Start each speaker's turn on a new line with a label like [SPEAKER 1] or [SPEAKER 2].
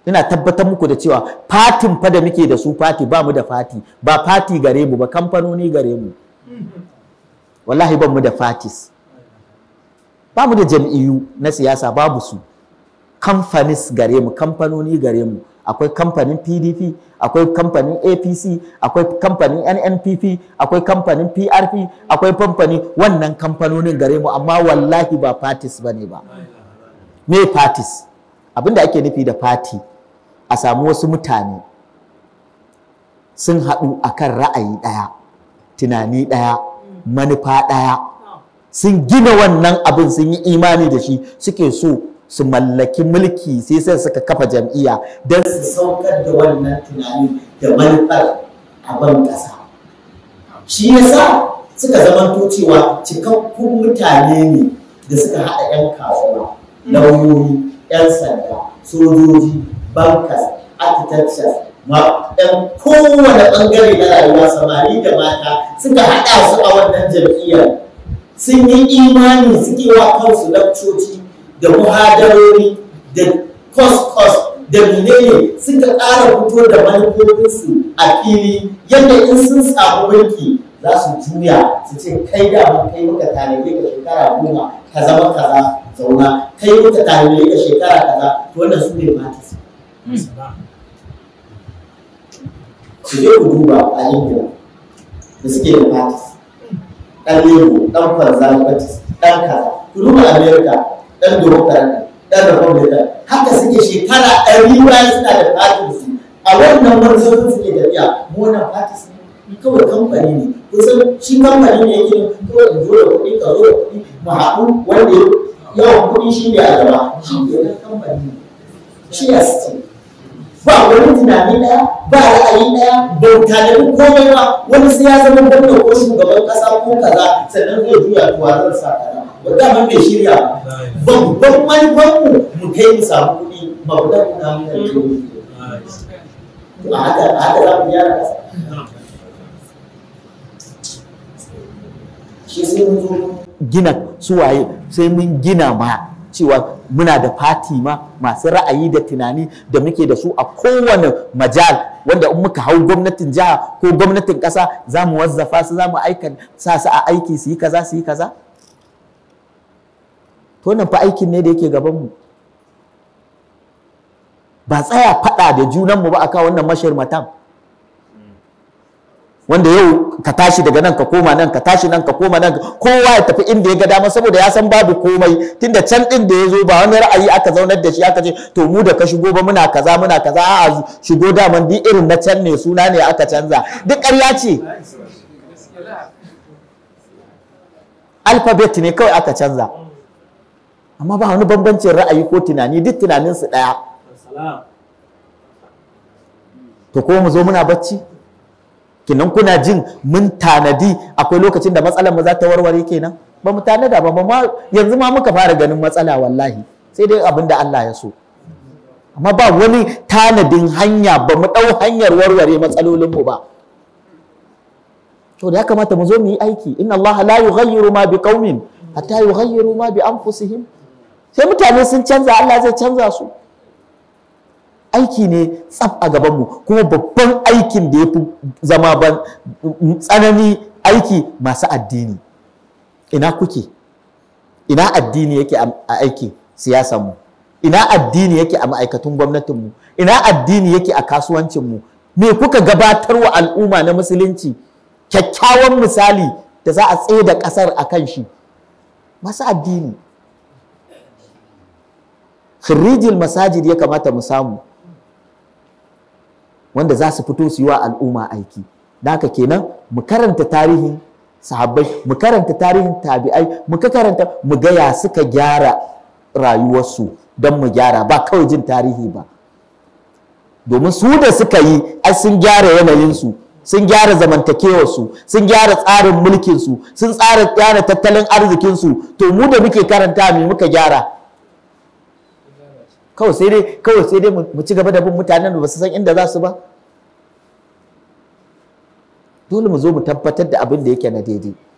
[SPEAKER 1] ina tabbatar muku da cewa fatin fa da muke da su fati ba mu da fati ba fati gare mu ba kamfanoni gare mu wallahi ban mu da fatis ba mu da jam'iyyu na siyasa babu su kamfanis gare mu kamfanoni gare mu akwai kamfanin pdp akwai kamfanin apc akwai kamfanin nnpp akwai kamfanin prp akwai kamfanin wannan kamfanonin gare mu amma wallahi ba fatis ba ne ba me fatis abinda ake nufi da fati a samu wasu mutane sun haɗu akan ra'ayi ɗaya tunani ɗaya manufa ɗaya sun gina wannan abin sun yi imani da shi suke so su mallaki mulki sai sai suka kafa jam'iyya don su saukar da wannan tunani da manufar a ban ƙasa shi yasa suka zamanto cewa cikakkun mutane ne da suka haɗa 'yan kasuwa lauyoyi 'yan sanda sojoji bankas architectures ma 'yan kowane ɓangare na rayuwa samari da mata suka haɗa su a wannan jam'iyyar sun yi imani suke wa kansu lakcoci da muhadarori da kos-kos da menene suka ƙara fito da manufofinsu a fili yadda in sun samu mulki za su juya su ce kai da mun kai muka tanade ka shekara goma ka zama kaza zauna kai muka tanade ka shekara kaza to wannan su ne matis su je ku duba a ingila da suke da matis ɗan lebo ɗan conservative ɗan kaza ku duba america ɗan democrat ɗan republican haka suke shekara ɗari bayan suna da fatin su a wannan manufofin suke tafiya mu wannan fatis ne kawai kamfani ne kusan shi kamfani ne yake kawai in zo da kuɗi ka zo da kuɗi mu haɗu wanda yawan kuɗi shi ne a gaba shi ke nan kamfani ne shi ya ce ba wani tunani ɗaya ba ra'ayi ɗaya ba tanadi komai ba wani sai ya zama gwamna ko shugaban ƙasa ko kaza sannan zai juya tuwa zan sa kaza wanda mun bai shirya ba babban manufanmu mu kai mu samu kuɗi mabudan kuna mun da kuɗi a haka a haka za mu gyara ƙasa shi sai mun zo gina suwaye sai mun gina ma cewa muna da fati ma masu ra'ayi da tunani da muke da su a kowane majal wanda in muka hau gwamnatin jiha ko gwamnatin ƙasa za mu wazzafa su za mu aika sa su a aiki su yi kaza su yi kaza to nan fa aikin ne da yake gabanmu ba tsaya faɗa da junanmu ba akan wannan mashirmatan wanda yau ka tashi daga nan ka koma nan ka tashi nan ka koma nan kowa ya tafi inda ya ga dama saboda ya san babu komai tunda can din da ya zo ba wani ra'ayi aka zaunar da shi aka ce to mu da ka shigo ba muna kaza muna kaza a shigo daman duk irin na can ne suna ne aka canza duk ƙarya ce alphabet ne kawai aka canza amma ba wani bambancin ra'ayi ko tunani duk tunaninsu ɗaya to ko mu zo muna bacci kinan kuna jin mun tanadi akwai lokacin da matsalar mu za ta warware kenan ba mu tanada ba ma yanzu ma muka fara ganin matsala wallahi sai dai abin da Allah ya so amma ba wani tanadin hanya ba mu ɗau hanyar warware matsalolin mu ba to da ya kamata mu zo mu yi aiki inna Allah la yughayyiru ma bi qaumin hatta yughayyiru ma bi anfusihim sai mutane sun canza Allah zai canza su aiki ne tsaf a gabanmu kuma babban aikin da ya fi zama ban tsanani aiki masu addini ina kuke ina addini yake a aikin siyasanmu ina addini yake a ma'aikatun gwamnatinmu ina addini yake a kasuwancinmu me kuka gabatar wa al'umma na musulunci kyakkyawan misali da za a tsaye da ƙasar a kan shi masu addini khirrijil masajid ya kamata mu samu wanda za su fito su yi wa al'umma aiki da haka kenan mu karanta tarihin sahabbai mu karanta tarihin tabi'ai mu karanta mu ga ya suka gyara rayuwarsu don mu gyara ba kawai jin tarihi ba domin su da suka yi ai sun gyara yanayinsu sun gyara zamantakewarsu sun gyara tsarin mulkinsu sun tsara gyara tattalin arzikinsu to mu da muke karanta me muka gyara kawai sai dai kawai sai dai mu ci gaba da bin mutanen da ba su san inda za su ba dole mu zo mu tabbatar da abin da yake na daidai